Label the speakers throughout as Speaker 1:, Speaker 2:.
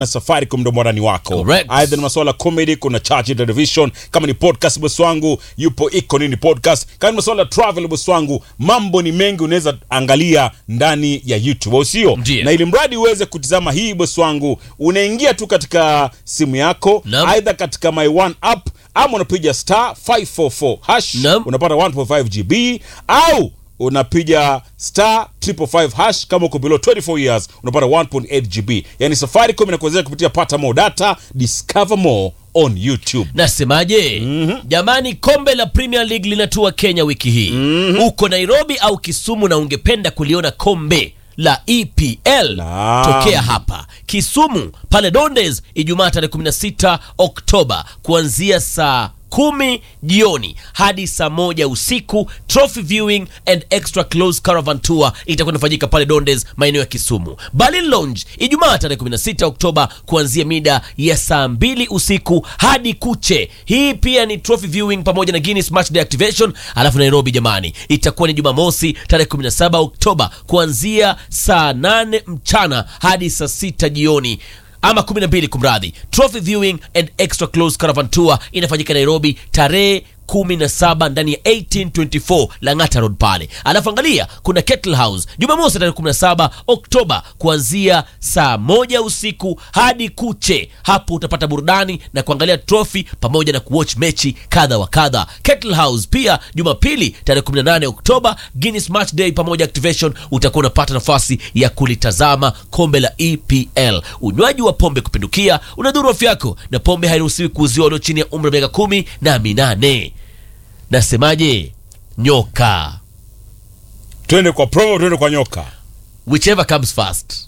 Speaker 1: na Safaricom ndo mwarani wako.
Speaker 2: Correct.
Speaker 1: Aidha ni masuala comedy, kuna Chachi Television, kama ni podcast bosi wangu yupo iko nini podcast, kama ni masuala travel bosi wangu, mambo ni mengi, unaweza angalia ndani ya YouTube, au sio?
Speaker 2: Ndiyo.
Speaker 1: Na ili mradi uweze kutizama hii bosi wangu, unaingia tu katika simu yako,
Speaker 2: Naam.
Speaker 1: aidha katika my one app ama unapiga star 544 hash
Speaker 2: Naam.
Speaker 1: unapata 1.5 GB au unapiga star 555 hash kama uko below 24 years unapata 1.8 GB. Yani Safaricom inakuwezesha kupitia pata more data, discover more on YouTube.
Speaker 2: Nasemaje? Jamani, kombe la Premier League linatua Kenya wiki hii. Uko Nairobi au Kisumu na ungependa kuliona kombe la EPL
Speaker 1: Naam.
Speaker 2: tokea hapa Kisumu pale Dondes Ijumaa tarehe 16 Oktoba kuanzia saa kumi jioni hadi saa moja usiku. Trophy viewing and extra close caravan tour itakuwa inafanyika pale Dondes, maeneo ya Kisumu. Berlin Lounge Ijumaa tarehe 16 Oktoba kuanzia mida ya saa mbili usiku hadi kuche. Hii pia ni trophy viewing pamoja na Guinness Match Day activation. Alafu Nairobi jamani, itakuwa ni Jumamosi tarehe 17 Oktoba kuanzia saa 8 mchana hadi saa sita jioni ama 12 kumradhi. Trophy viewing and extra close caravan tour inafanyika Nairobi tarehe 17 ndani ya 1824 Lang'ata Road pale. Alafu angalia kuna Kettle House Jumamosi tarehe 17 Oktoba kuanzia saa moja usiku hadi kuche. Hapo utapata burudani na kuangalia trophy pamoja na kuwatch mechi kadha wa kadha. Kettle House pia Jumapili tarehe 18 Oktoba Guinness Match Day pamoja activation, utakuwa unapata nafasi ya kulitazama kombe la EPL. Unywaji wa pombe kupindukia unadhuru afya yako, na pombe hairuhusiwi kuuziwa walio chini ya umri wa miaka kumi na minane. Nasemaje? Nyoka,
Speaker 1: Twende kwa promo, twende kwa nyoka.
Speaker 2: whichever comes first.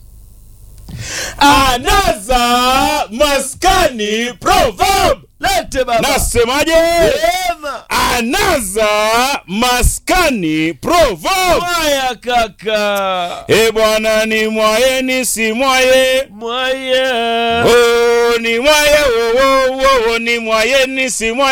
Speaker 1: Anaza maskani proverb.
Speaker 2: Lete baba.
Speaker 1: Nasemaje?
Speaker 2: Ema.
Speaker 1: Anaza maskani proverb.
Speaker 2: Mwaya kaka.
Speaker 1: E bwana ni mwaye ni si mwaye.
Speaker 2: Mwaya.
Speaker 1: Oh, ni mwaye wo wo wo wo ni mwaye ni si mwaye.